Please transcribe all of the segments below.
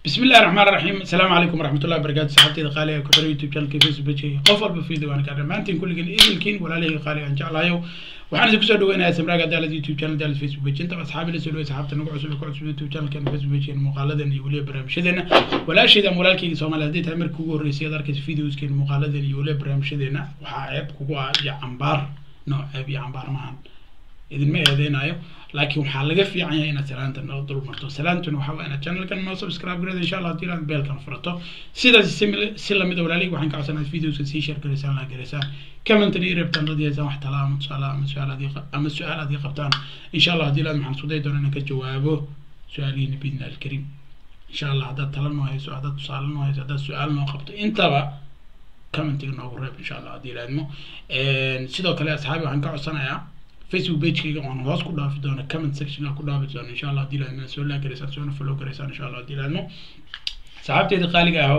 بسم الله الرحمن الرحيم السلام عليكم ورحمة الله وبركاته صحابتي قالي ku xiran youtube channelka facebook page qof walba video waan ka dhamaantiin kulligiin idilkiin walaalihii qaali aan jeclahayo waxaan idin kusoo dhaweynayaa samraaga daalad youtube channel daalad facebook page inta asxaabi la soo dhawey asxaabta nagu cusub ku cusub youtube channelkan facebook page muuqaaladan iyo weliba barnaamijyadeena walaashayda ama walaalkayga soomaali haddii tahay markii ugu horreysay aad arkaysa videoskeena muuqaaladan iyo weliba barnaamijyadeena waxaa ceeb kugu ah iyo cambaar no ceeb iyo cambaar maahan idinma eedeynayo laakiin waxaa laga fiican yahay inaad salaanta noo dul marto salaantuna waxaa waa inaad channelkan noo subscribe garada insha allah haddii inaad beelkan furato sidaas si lamid a walaalihii waxaan ka codsanaad videoska sii share garaysaan la garaysaan commentary i rabtaan dad yeesaan wax talaa ama tusaale ama su-aal adii ama su-aal adii qabtaan insha allah haddii ilaad maxaan isku dayi doonaa inaan ka jawaabo su-aalihiina biidna alkarim insha allah haddaad tala noo hayso haddaad tusaale noo hayso haddaad su-aal noo qabto intaba commentiga noogu reeb insha allah haddii ilaadmo sidoo kale asxaabi waxaan ka codsanayaa facebook pagekayga oon hoos ku dhaafi doono comment section ku dhaafi doono insha allah haddii laadmo soo laa garaysaan soona follow garaysaan insha allah haddii laadmo saxaabteeda qaaliga ahow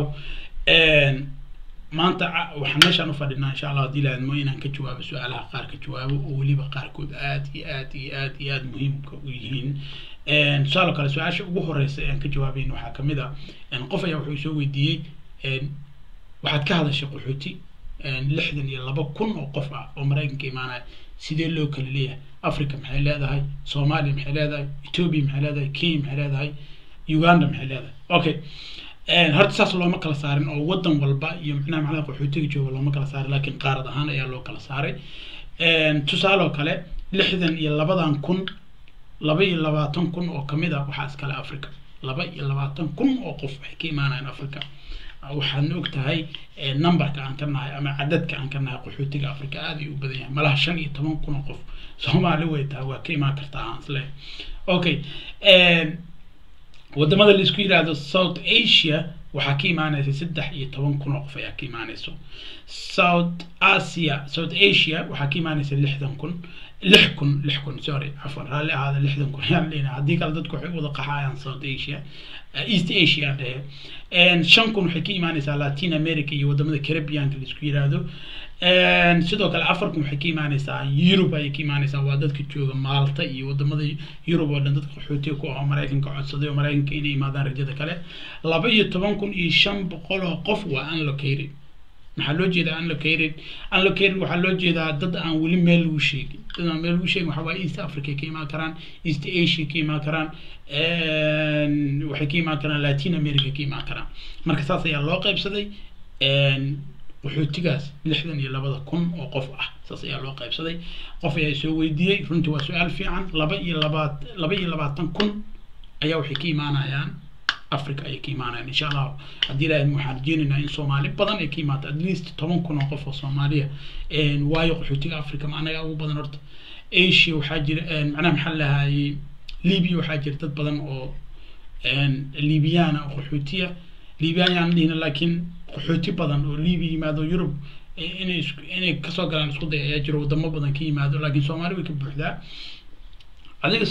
maanta waxaan meeshaan u fadhinaa insha allah haddii laadmo inaan ka jawaabo su-aalaha qaar ka jawaabo oo weliba qaarkood aad iyo aad iyo aad iyo aad muhiimka u yihiin tusaale kale su-aasha ugu horeysa aan ka jawaabayn waxaa kamid a qof ayaa wuxuu soo weydiiyey waxaad ka hadashay qaxooti lixdan iyo laba kun oo qof ah oo maraykanka imaanaya sidee loo kala leeyahay africa maxay leedahay soomaaliya maxay leedahay ethiopia maxay leedahay kenya maxay leedahay uganda maxay leedahay okay horta saas looma kala saarin oo wadan walba iyo macnaha macnaha qaxootiga jooga looma kala saarin laakiin qaarad ahaan ayaa loo kala saaray tusaaloo kale lixdan iyo labadan kun laba iyo labaatan kun oo kamid ah waxaa iskale africa laba iyo labaatan kun oo qof waxay ka imaanayaan africa waxaadna og tahay numberka aan ka nahay ama cadadka aan ka nahay qaxootiga africa aad ay u badan yahay malaha shan iyo toban kun oo qof soomaali way tahay waa ka imaan kartaa aan isle okay wadamada laisku yidhaahdo south asia waxaa ka imaanaysa saddex iyo toban kun oo qof ayaa ka imaanayso south asia south asia waxaa ka imaanaysa lixdan kun lix kun lix kun sorry cafwan raalli ahaada lixdan kun ayaan leenahay haddii kale dadku waxay u wada qaxayaan south asia east asia aan dhehe shan kun waxay ka imaanaysaa latin america iyo wadamada caribbeanka laisku yidhaahdo sidoo kale afar kun waxay ka imaanaysaa europe ayay ka imaanaysaa waa dadka jooga maalta iyo wadamada europe oo dhan dadka qaxootiga ku ah maraykanka codsaday oo maraykanka inay imaadaan rajada kale laba iyo toban kun iyo shan boqol oo qof waa unlocated maxaa loo jeedaa unlocated unlocated waxaa loo jeedaa dad aan weli meel lagu sheegin dad aan meel lagu sheegin waxaa waaye east africa ka imaan karaan east asia ka imaan karaan waxay ka imaan karaan latin america ka imaan karaan marka saas ayaa loo qaybsaday qaxootigaas lixdan iyo labada kun oo qof ah saas ayaa loo qaybsaday qof ayaa soo weydiiyey runtii waa su-aal fiican laba iyo labaad laba iyo labaatan kun ayaa waxay ka imaanayaan africa ayay ka imaanayaan insha allah haddii ilaahay waxaan rajeynaynaa in soomaali badan ay ka imaato at least toban kun oo qof oo soomaaliya waayo qaxootiga africa ma anaga ugu badan horta asia waxaa jira macnaha maxaa lahayay libya waxaa jira dad badan oo libyana oo qaxootiya libyan yaan dhihina laakiin qaxooti badan oo libya yimaado yurub inay inay kasoo galaan isku day ayaa jiro wadamo badan ka yimaado laakiin soomaali way ka buuxdaa adiga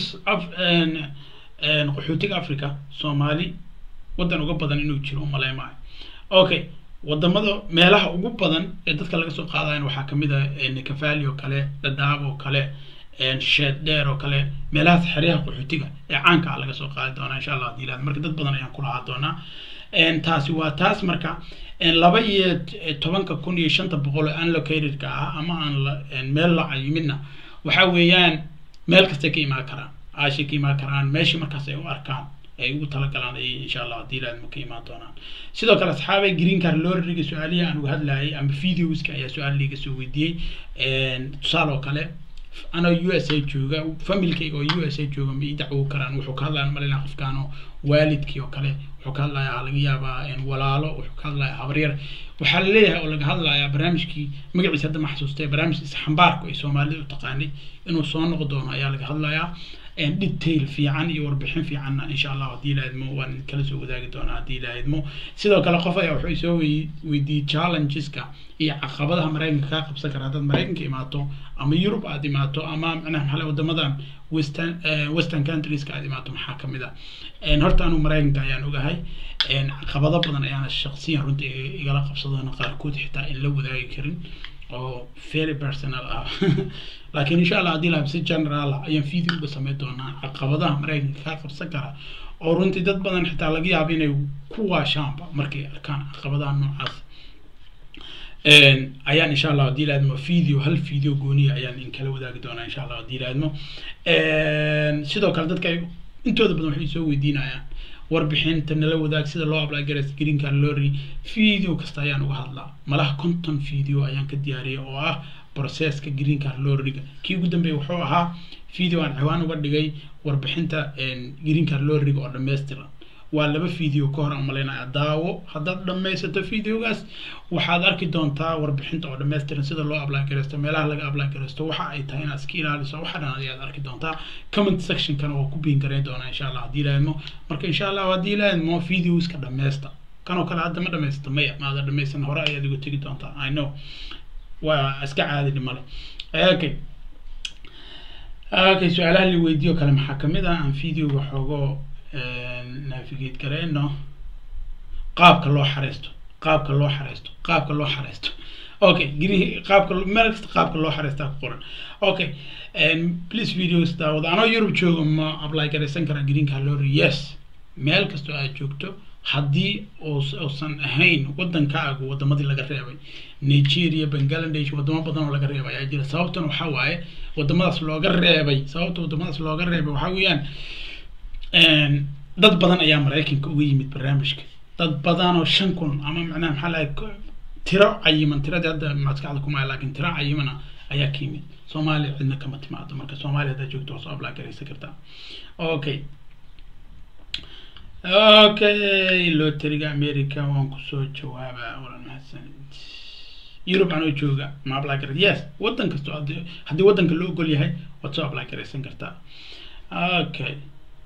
qaxootiga africa soomaali wadan uga badan inuu jiro umalay maayo okay wadamada meelaha ugu badan ee dadka laga soo qaadayan waxaa kamid a nikafali oo kale dadaab oo kale sheed dheer oo kale meelahaas xeryaha qaxootiga ee caanka ah laga soo qaadi doonaa insha allah hadii ilaad marka dad badan ayaan kulahaa doonaa taasi waa taas marka laba iyo tobanka kun iyo shanta boqol oo unlocatedka ah ama aan meel la cayimidna waxa weeyaan meel kastay ka imaan karaan aashay ka imaan karaan meeshii markaas ay u arkaan ay ugu talagalaan ay insha allah haddii ilaadma ka imaan doonaan sidoo kale asxaabay green car lorriga su-aalihi aan uga hadlayay ama videoska ayaa su-aal liiga soo weydiiyey tusaale oo kale anoo u s a jooga familkayga oo u s a jooga ma ii dacwo karaan wuxuu ka hadlaya malina qofkaano waalidkii oo kale wuxuu ka hadlayaa laga yaabaa walaalo wuxuu ka hadlayaa habaryar waxaa laleeyahay oo laga hadlayaa barnaamijkii magaciisa hadda ma xasuustay barnaamijka isxambaarku ay soomaalida u taqaanay inuu soo noqon doono ayaa laga hadlayaa detail fiican iyo warbixin fiicanna insha allah haddii ilaahidmo waan kala soo wadaagi doonaa haddii ilaahidmo sidoo kale qof ayaa wuxuu soo weydiiyey challengeska iyo caqabadaha maraykanka kaa qabsan kara haddaad maraykanka imaato ama yurub aad imaato ama macnaha maxaa wadamadan western western countrieska aad imaato maxaa kamid a horta anu maraykanka ayaan ogahay caqabado badan ayaana shaqsiyan runtii igala qabsadona qaarkood xitaa in la wadaagi karin oo very personal ah laakiin insha allah haddii lahabsi general ayaan video uga sameyn doonaa caqabadaha maraykanka kaa qabsan kara oo runtii dad badan xitaa laga yaabo inay ku waashaanba markay arkaan caqabadaha noocaas ayaan insha allah haddii laadmo video hal video gooniya ayaan in kala wadaagi doonaa insha allah haddii laadmo sidoo kale dadka ay intooda badan waxay soo weydiinayaan warbixinta nala wadaag sida loo apply gareys green card lorry video kasta ayaan uga hadlaa malaha conton video ayaan ka diyaariyay oo ah processka green card lorryga kii ugu dambeeyay wuxuu ahaa video aan ciwaan uga dhigay warbixinta green card lorryga oo dhammaystiran waa laba video ka hor aan malaynaya daawo haddaad dhammaysato videogaas waxaad arki doontaa warbixinta oo dhammaystiran sida loo apply gareysto meelaha laga apply gareysto waxa ay tahay inaad iska ilaaliso waxa dhan ayaad arki doontaa comment sectionkana waa ku biin gareyn doonaa insha allah haddii ilaahidmo marka insha allah haddii ilaahidmo videoska dhammaysta kanoo kale hadda ma dhammaysta maya maada dhammaysan hore ayaad igu tegi doontaa i know waa iska caadi dhimale okay okay su-aalaha la weydiiyo kale maxaa kamid ah aan videoga xoogo navigate gareyno qaabka loo xareysto qaabka loo xareysto qaabka loo xareysto okay gri qaabka meel kasta qaabka loo xareystaa ku qoran okay please videos daawada anoo yurub joogo ma apply gareysan karaa green card lorry yes meel kastoo aad joogto haddii uusan ahayn wadankaagu wadamadii laga reebay nigeria bangladesh wadamo badan oo laga reebay ayaa jira sababtan waxaa waaye wadamadaas looga reebay sababta wadamadaas looga reebay waxaa weeyaan dad badan ayaa maraykanka uga yimid barnaamijka dad badan oo shan kun ama macnaha maxaa lahay tiro cayiman tiradii hadda maskaxda kumaya laakiin tiro cayimana ayaa ka yimid soomaaliya cidna kama timaado marka soomaaliya haddaad joogto waa soo apply garaysan kartaa okay okay loteriga america waan kusoo jawaabaa walan mahadsanid yurub anoo jooga ma apply garay yes wadan kasto haddii wadanka loo ogol yahay waad soo apply garaysan kartaa okay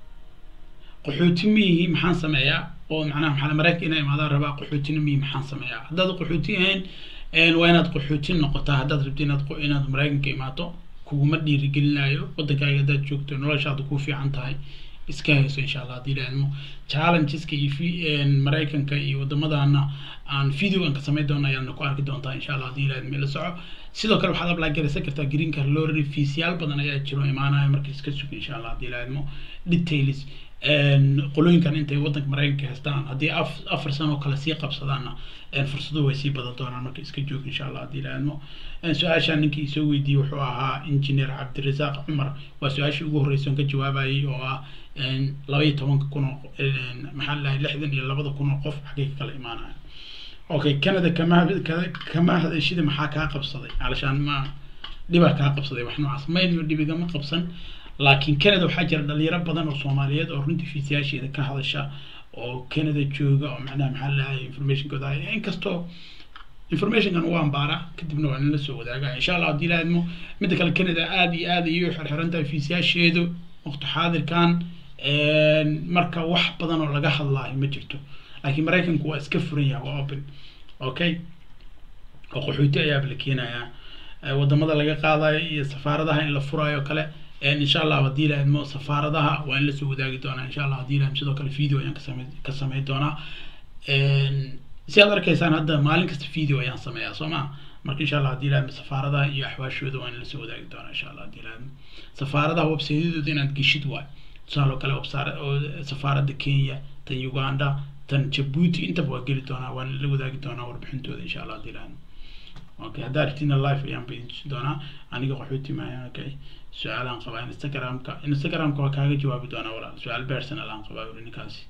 qaxooti miyihi maxaan sameeyaa oo macnaha maxaa maraykanka inay imaadaan rabaa qaxootina miyi maxaan sameeyaa haddaad qaxooti ahayn waa inaad qaxooti noqotaa haddaad rabti inaad inaad maraykanka imaato kuguma dhiirigelinayo wadankaaga haddaad joogto noloshaada ku fiican tahay iska hayso insha allah haddii laadmo challengeska iyo maraykanka iyo wadamadana aan videogan ka samayn doono ayaadna ku arki doontaa insha allah haddii laadmo ila soco sidoo kale waxaad apply garaysan kartaa green card lorry fiisyaal badan ayaa jiro imaanaya marka iska sug insha allah haddii laadmo details qolooyinkan intay wadanka maraykanka haystaan haddii afar sano oo kale sii qabsadaanna fursado way sii badan doonaan marka iska joog insha allah haddii laadmo su-aasha ninkii isoo weydiiyey wuxuu ahaa engineer cabdirasaaq cumar waa su-aashii ugu horreysa ka jawaabayay oo ah laba iyo tobanka kun oo maxaa lahay lixdan iyo labada kun oo qof xaggay ka kala imaanaya okay canada kama kama hadashida maxaa kaa qabsaday alashaan ma dhibaa kaa qabsaday wax noocaas mayno dhibigama qabsan laakiin canada waxaa jira dhalinyaro badan oo soomaaliyeed oo runtii fiisayaasheeda ka hadasha oo canada jooga oo macnaha maxaa lahay informationkooda haya inkastoo informationkan waa ambaara kadibna waa nala soo wadaaga insha allah haddii laadmo midda kale canada aada iyo aada iyo xirxiran tahay fiisayaasheedu waqti xaadirkan marka wax badan oo laga hadlaayo ma jirto laakiin maraykanku waa iska furan yahay waa open okay oo qaxooti ayaaba la keenayaa wadamada laga qaadayo iyo safaaradaha in la furayo kale insha allah haddii laadmo safaaradaha waa in lasoo wadaagi doonaa insha allah haddii laadmo sidoo kale video ayaan kasame ka samayn doonaa si aad arkaysaan hadda maalin kasta video ayaan sameeyaa soo maa marka insha allah haddii laadmo safaaradaha iyo axwaashooda waa in lasoo wadaagi doonaa insha allah haddii laadmo safaaradaha websayadooda inaad geshid waay tusaale oo kale safaaradda kenya tan uganda tan jabuuti intaba waa geli doonaa waan la wadaagi doonaa warbixintooda insha allah haddii laadmo okay haddaa rabtina live ayaan baydintusi doonaa aniga qaxooti maayan okay su-aalaan qabaa instagramka instagramka waa kaaga jawaabi doonaa walaal su-aal personal aan qabaa uri ninkaasi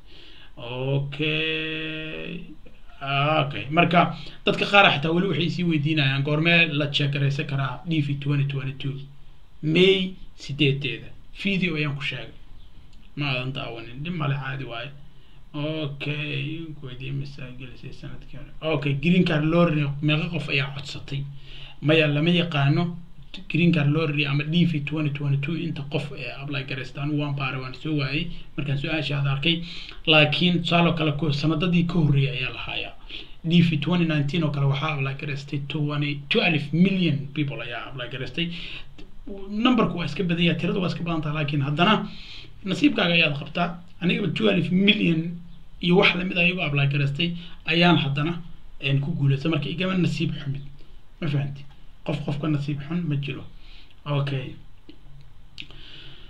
okay okay marka dadka qaar xitaa weli waxay sii weydiinayaan goormee la jeegaraysan karaa d v twenty twenty two may sideedeeda video ayaan ku sheegay ma aadan daawanin dhib male caadi waaye okay weydiye misaa gelisay sanadkii hore okay green card lorry meeqa qof ayaa codsatay maya lama yaqaano green card lorry ama d v twenty twenty two inta qof ee apply garaysta anigu waan baaray waan soo waayey markaan su-aashaada arkay laakiin tusaaloo kale sanadadii ka horreeyay ayaa lahaaya d v twenty nineteen oo kale waxaa apply garaystay twenty two alif million people ayaa apply garaystay numberku waa iska badan yahay tiradu waa iska badan tahay laakiin haddana nasiibkaaga ayaad qabtaa anigaba two alif million iyo wax lamid a iyagu apply garaystay ayaan haddana ku guulaystay marka igama nasiib xumid ma fahanti qof qofka nasiib xun ma jiro okay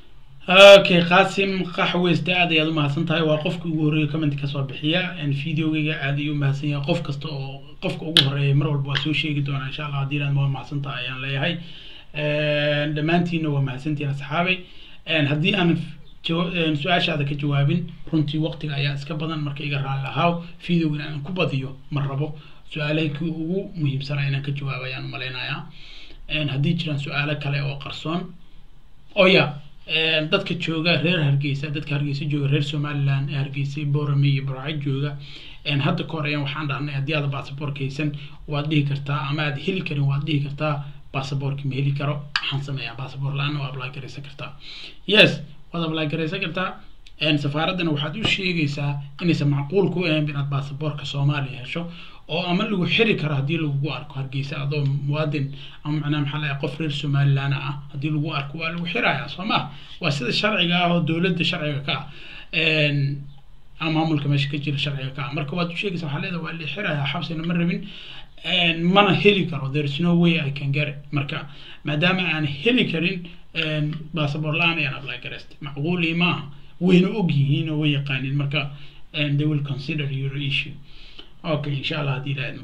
okay qaasim qaxweyste aad ayaad umahadsan tahay waa qofka ugu horreeya comment kasoo bixiya videogeyga aad ayuu umahadsan yahay qof kasta oo qofka ugu horeeya mar walba waa soo sheegi doonaa insha allah haddii waa mahadsan tahay ayaan leeyahay dhammaantiina waa mahadsantihiin asxaabay haddii aan su-aashaada ka jawaabin runtii waqtiga ayaa iska badan marka iga raali lahaaw videogan aan ku badiyo ma rabo su-aalahay kii ugu muhiimsanaa inaan ka jawaabo ayaan umalaynayaa haddii jiraan su-aalo kale oo qarsoon oya dadka jooga reer hargeysa dadka hargeysa jooga reer somaliland ee hargeysa borame iyo burca jooga hadda ka hor ayaan waxaan dhahnay haddii aad basaboorka haysan waad dhihi kartaa ama aad heli karin waad dhihi kartaa basaboorka ma heli karo waxaan sameeyaa basaboor la-aana waa apply garaysan kartaa yes waad apply garaysan kartaa safaaraddana waxaad u sheegaysaa inaysan macquul ku ahayn inaad basaboorka soomaaliya hesho oo ama lagu xiri karo haddii lagugu arko hargeysa adoo muwaadin ama macnaha maxaa lahay qof reer somaliland ah haddii lagu arko waa lagu xirayaa soo ma waa sida sharciga ah oo dowladda sharciga ka ah ama maamulka meesha ka jira sharciga ka ah marka waad u sheegaysaa waxaa leedahay waa la xirayaa xabsina ma rabin mana heli karo there is no way i can get it marka maadaama aan heli karin basaboor la-aan ayaan apply garaystay macquulii maaha wayna og yihiin oo way yaqaaniin marka they will consider your issue okay insha allah haddii ilaahdo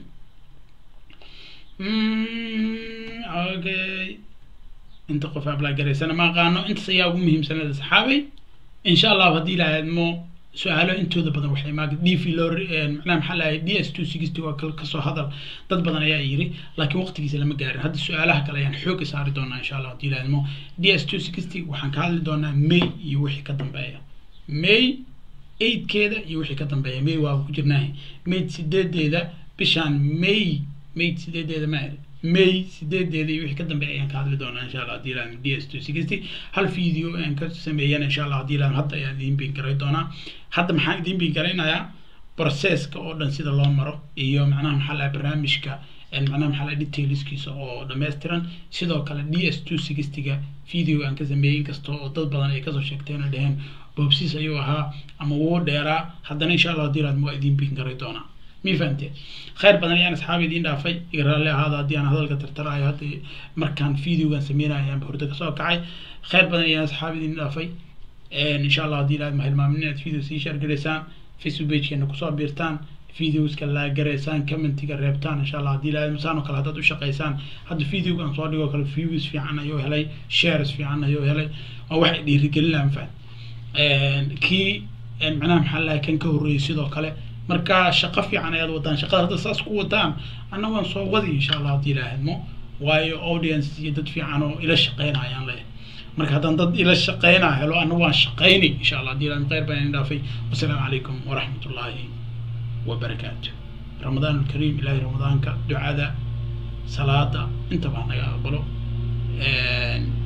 okay inta qof apply garaysana ma aqaano intaas ayaa ugu muhiimsanada asxaabay insha allah haddii ilaahadmo su-aalo intooda badan waxay maag d v loo macnaha maxaa lahay d s two sixty waa kasoo hadal dad badan ayaa yiri laakiin waqtigiisa lama gaarin hadda su-aalaha kale ayaan xooga saari doonaa insha allah haddii ilaahadmo d s two sixty waxaan ka hadli doonaa may iyo wixii ka dambeeya may eightkeeda iyo wixii ka dambeeya may waa ku jirnaahay mayd sideedeeda bishaan may mayd sideedeeda ma may sideedeeda iyo wixii ka dambeeya ayaan ka hadli doonaa insha allah haddii ilaahadmo d s two sixty hal video aan ka sameeyana insha allah haddii ilaahadmo hadda ayaan idiin biin garay doonaa hadda maxaan idiin biin garaynayaa processka oo dhan sida loo maro iyo macnaha maxaa laha barnaamijka macnaha maxaa laha detailskiisa oo dhammaystiran sidoo kale d s two sixtyga video aan ka sameeyey inkasta oo dad badan ay kasoo sheegteen oo dheheen boobsiis ayuu ahaa ama wuu dheeraa haddana insha allah haddii ilaahadmo waa idiin biin garay doonaa mi fahamtee khayr badan ayaan asxaabi idiin dhaafay iga raalli ahaada haddii aan hadalka tartarayo hadda markaan videogan sameynayo ayaanba horta kasoo kacay khayr badan ayaan asxaabi idiin dhaafay insha allah haddii ilaahad ma hilmaamin inaad video sii share garaysaan facebook pagekeena kusoo biirtaan videoska laa garaysaan commentiga reebtaan insha allah haddii ilaahad masaan oo kale haddaad u shaqaysaan hadda videogan soo dhigoo kale views fiican ayuu helay shares fiican ayuu helay waa waxay dhiirigelinayaan faham kii macnaha maxaa lahay kan ka horreeyay sidoo kale marka shaqo fiican ayaad wadaan shaqada hadda saas ku wadaan anna waan soo wadi insha allah haddii ilaahadmo waayo audience iyo dad fiican oo ila shaqeynayaan leeyahay marka haddaan dad ila shaqeynaa helo anna waan shaqeynay insha allah haddii ilaahad khayr baan idin dhaafay wasalaamu calaykum waraxmat ullaahi wabarakaatu ramadaan alkariim ilaahay ramadaanka ducada salaada intaba naga aqbalo